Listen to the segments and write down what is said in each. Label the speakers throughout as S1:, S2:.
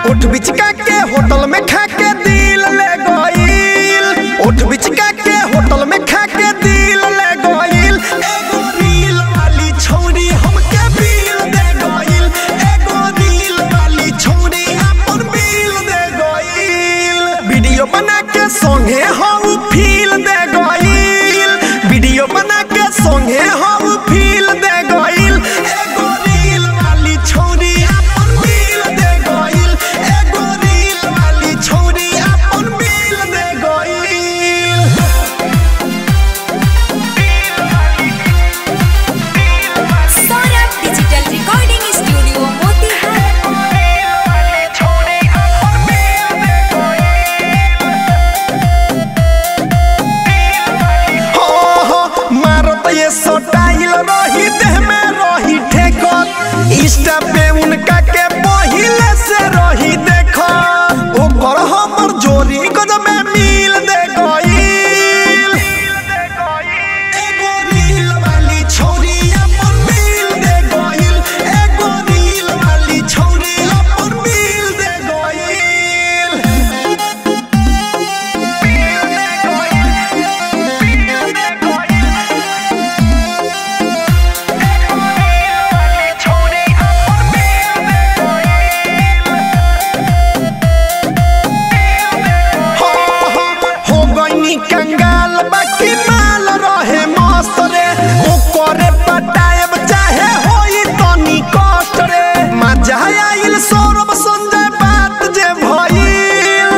S1: उठ बिचका के होटल में खा के दिल ले गईल उठ बिचका के होटल में खा के दिल ले गईल एगो रील वाली छौरी हमके बिल दे गईल एगो रील वाली छौरी अपन बिल दे गईल वीडियो बना के संगे हम फील दे गईल वीडियो बना के संगे हम फील दे गईल एगो रील वाली छौरी अपन बिल दे गईल एगो रील वाली छौरी अपन बिल दे गईल
S2: Saurabh digital recording studio Motihari
S1: हो हो मारो तो ये सोटाइल रही देह में रही ठेकत इंस्टा पे उनका के पहिले से रही देखो ओकर हमर जोरी गजब में मिल दे गईल एगो रील वाली छौरी अपन मिल दे गईल एगो रील वाली छौरी अपन मिल दे गईल हो हो हो गईनी कंगाल बाकी माल रहे मस्त रे ओकरे पटाएब चाहे होई तनी कष्ट रे मजा आइल सौरभ संजय बात जे भइल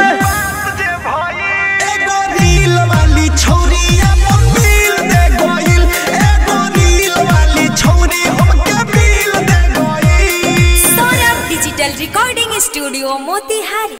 S1: एगो रील वाली छौरी अपन बिल दे गइल एगो रील वाली छौरी हमके बिल दे गइल
S2: Saurabh digital recording studio Motihari